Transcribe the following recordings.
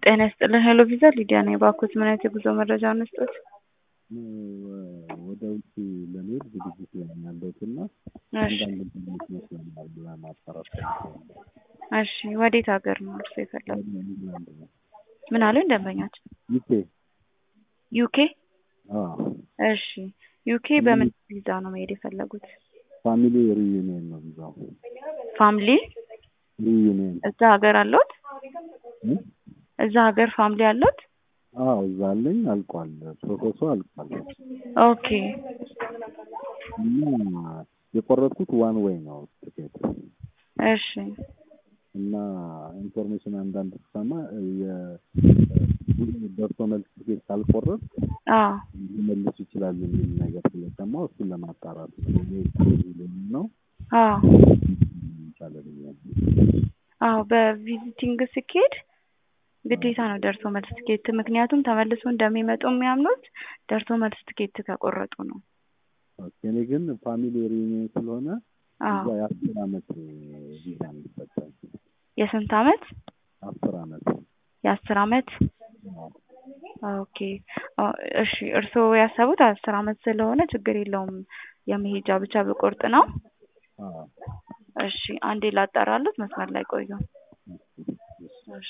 ጤና ይስጥልን ሄሎ ቪዛ ሊዲያ ነኝ። እባክዎት ምን አይነት የጉዞ መረጃ እንስጦት? ወደ ውጭ ለመሄድ ዝግጅት ላይ ነው ያለሁት እና እሺ አንዳንድ ትምህርት ይመስለኛል ለማጣራት እሺ ወዴት ሀገር ነው እርሶ የፈለጉት? ወደ ኢንግላንድ ነው። ምን አሉኝ ደንበኛችን? ዩኬ ዩኬ አዎ እሺ ዩኬ በምን ቪዛ ነው መሄድ የፈለጉት? ፋሚሊ ሪዩኒየን ነው ቪዛው ፋሚሊ ሪዩኒየን እዛ ሀገር አለዎት? እ? እዛ ሀገር ፋሚሊ አለዎት? አዎ እዛ አለኝ አልቋል ፕሮሰሱ አልቋል ኦኬ እና የቆረጥኩት ዋን ዌይ ነው ትኬት እሺ እና ኢንፎርሜሽን አንዳንድ ስሰማ የደርሶ መልስ ትኬት ካልቆረጥ አዎ ሊመልሱ ይችላሉ የሚል ነገር ስለሰማሁ እሱን ለማጣራት ነው እኔ ሊሆን ነው አዎ ይቻለ ብዬ ነው። አዎ በቪዚቲንግ ሲኬድ ግዴታ ነው ደርሶ መልስ ትኬት። ምክንያቱም ተመልሶ እንደሚመጡ የሚያምኑት ደርሶ መልስ ትኬት ከቆረጡ ነው። ኦኬ፣ እኔ ግን ፋሚሊ ሪዩኒየን ስለሆነ እዛ አዎ የአስር አመት ቪዛ የሚሰጠኝ የስንት አመት? አስር አመት የአስር አመት አዎ። ኦኬ ኦ፣ እሺ እርስዎ ያሰቡት አስር አመት ስለሆነ ችግር የለውም የመሄጃ ብቻ ብቆርጥ ነው። አዎ። እሺ አንዴ ላጣራሉት፣ መስመር ላይ ቆዩ። እሺ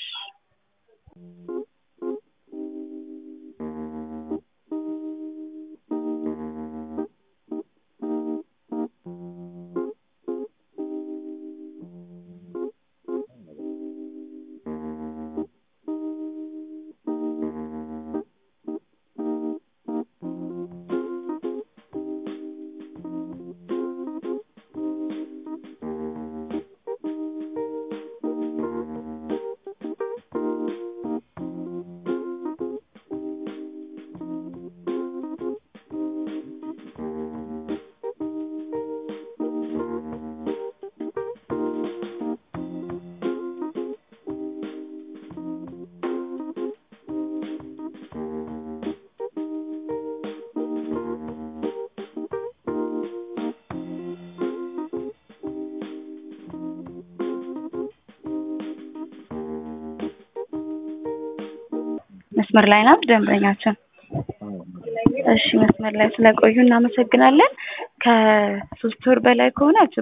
መስመር ላይ ናት ደንበኛችን። አዎ። እሺ መስመር ላይ ስለቆዩ እናመሰግናለን። ከሶስት ወር በላይ ከሆነ